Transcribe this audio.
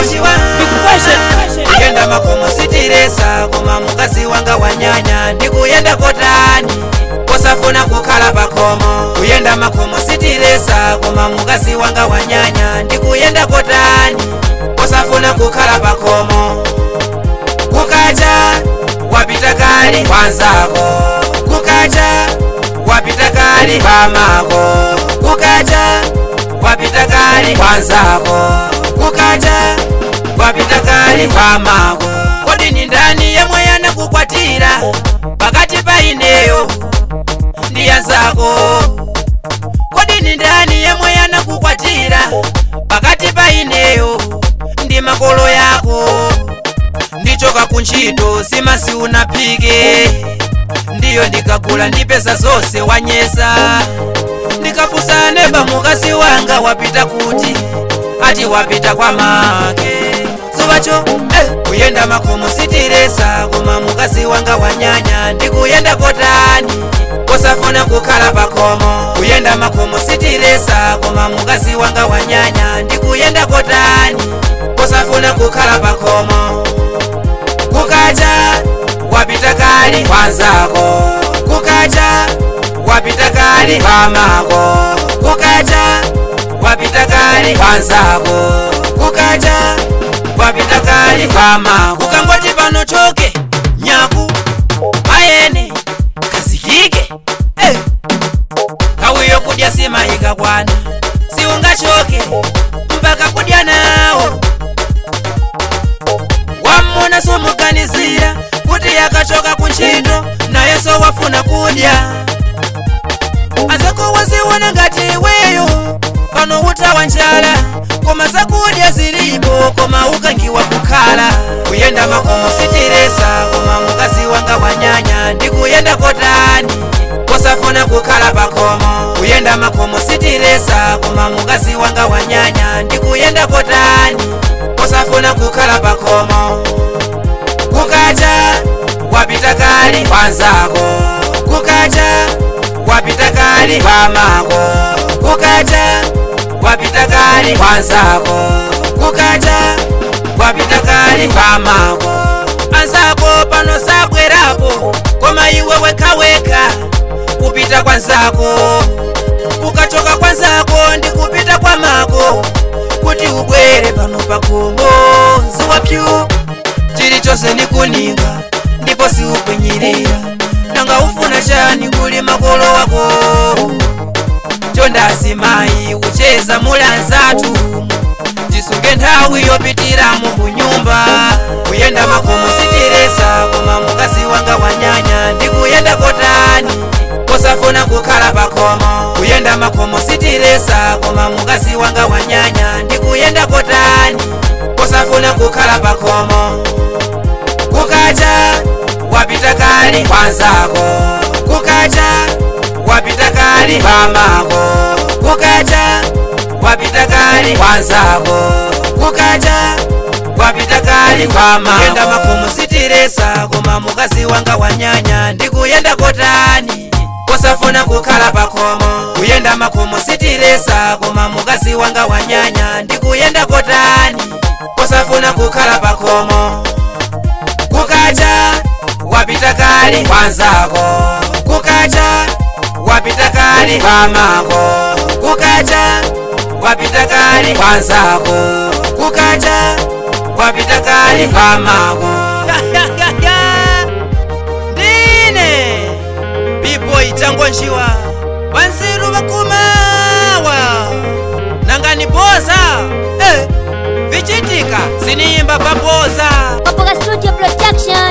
kuyenda makomo sitiresa koma mukazi wanga wanyanya ndikuyenda kotani kosafuna kukhala pakomo kuyenda makomo sitiresa koma mukazi wanga wanyanya ndikuyenda kotani kosafuna kukhala pakomo kukacha wapita kali kwanzako kukacha wapita kali pamako kukacha wapita kali kwanzako kukacha wapita kali pamako kodi ni ndani yemwe yanakukwatira pakati pa ineyo ndi yanzako kodi ni ndani yemwe yanakukwatira pakati pa ineyo ndi makolo yako ndichoka kuntchito simasi unaphike ndiyo ndikagula ndi pesa zonse wanyesa ndikafunsa neba mukazi wanga wapita kuti ati wapita kwa make zubacho eh, kuyenda makomo sitiresa koma mukazi wanga wanyanya ndikuyenda kotani kosafuna kukhala pakomo kuyenda makomo sitiresa koma mukazi wanga wanyanya ndikuyenda kotani kosafuna kukhala pakomo kukacha wapita kali kwanzako kukacha wapita kali pamako kukacha wapita kali kwanzako kukacha wapita kali pamako ukangoti pano choke nyaku mayene kazikike eh. kawiyo kudya sima ikakwana siungachoke mpaka kudya nawo wamuna sumuganizira kuti yakachoka kuntchito nayenso wafuna kudya azako waziona ngati iweyo pano utawa njala koma zakudya zilipo koma ukangiwa kukhala kuyenda makomo sitiresa koma mukazi wanga wanyanya ndikuyenda kotani kosafuna kukhala pakomo kuyenda makomo sitiresa koma mukazi wanga wanyanya ndikuyenda kotani kosafuna kukhala pakomo kukacha wapita kali kwanzako kukacha wapita kali pamako kukacha wapita kali kwanzako kukacha wapita kali pamako anzako pano sabwerapo koma iwe wekaweka kupita kwanzako kukachoka kwanzako ndi kupita kwa mako kuti ubwere pano pakomo ziwapyu chilichonse ndikuninga ndipo siupwinyirira nanga ufuna chani kuli makolo wako chondasi mayi ucheza mulanzatu tisunge nthawi yopitiramo kunyumba kuyenda makomo sitiresa koma mukazi wanga wanyanya ndikuyenda kotani kosafuna kukhala pakomo kuyenda makomo sitiresa koma mukazi wanga wanyanya ndikuyenda kotani kosafuna kukhala pakomo kukacha wapita kali kwanzako kukacha wapita kali pamako kukacha wapita kali kwanzako kukacha wapita kali pamako kuyenda makomo sitiresa koma mukazi wanga wanyanya ndikuyenda kotani kosafuna kukhala pakomo kuyenda makomo sitiresa koma mukazi wanga wanyanya ndikuyenda kotani kosafuna kukhala pakomo kukacha wapita kali kwanzako kukacha wapita kali pamako kukacha wapita kali kwanzako kukacha wapita kali pamako ndine biboyi changonjiwa vanziru vakumawa nangani boza eh, vichitika siniyimba paboza Opoka Studio Production.